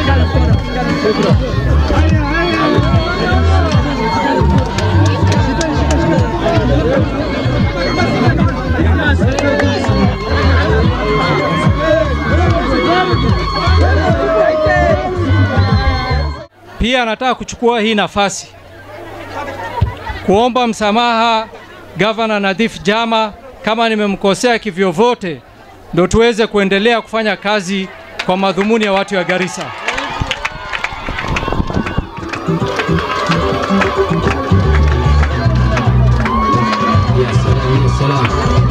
Pia nataka kuchukua hii nafasi kuomba msamaha Gavana Nadhif Jama kama nimemkosea kivyovyote, ndo tuweze kuendelea kufanya kazi kwa madhumuni ya watu ya Garissa. يا سلام يا سلام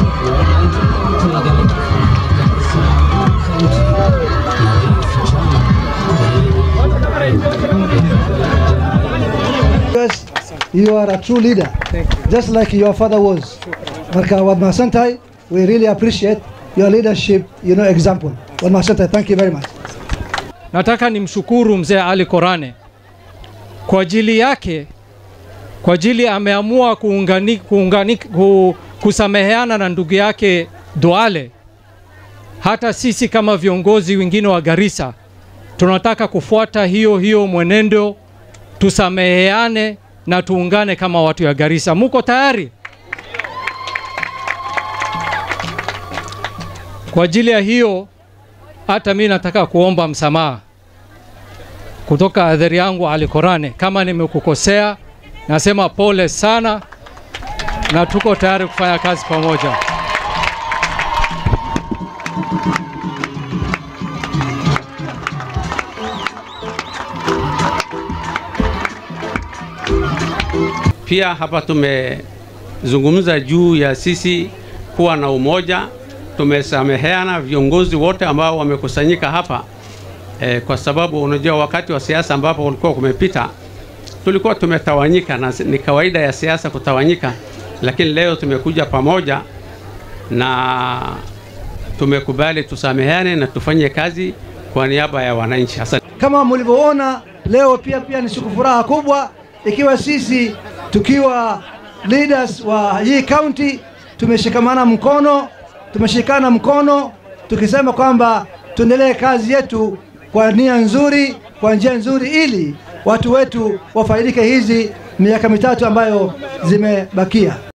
Yes, you are a true leader, just like your father was. Marka waad mahadsan tahay. We really appreciate your leadership, you know, example. Waad mahadsan tahay. Thank you very much. Nataka nimshukuru mzee Ali Korane kwa ajili yake, kwa ajili ameamua kuungani, kuungani, ku, kusameheana na ndugu yake Duale. Hata sisi kama viongozi wengine wa Garissa tunataka kufuata hiyo hiyo mwenendo, tusameheane na tuungane kama watu ya Garissa. Muko tayari? Kwa ajili ya hiyo hata mi nataka kuomba msamaha kutoka adhari yangu Ali Korane, kama nimekukosea, nasema pole sana, na tuko tayari kufanya kazi pamoja. Pia hapa tumezungumza juu ya sisi kuwa na umoja. Tumesameheana viongozi wote ambao wamekusanyika hapa e, kwa sababu unajua wakati wa siasa ambapo ulikuwa kumepita tulikuwa tumetawanyika, na ni kawaida ya siasa kutawanyika, lakini leo tumekuja pamoja na tumekubali tusameheane na tufanye kazi kwa niaba ya wananchi. Asante. Kama mlivyoona leo, pia pia ni siku furaha kubwa, ikiwa sisi tukiwa leaders wa hii county tumeshikamana mkono, tumeshikana mkono tukisema kwamba tuendelee kazi yetu kwa nia nzuri, kwa njia nzuri, ili watu wetu wafaidike hizi miaka mitatu ambayo zimebakia.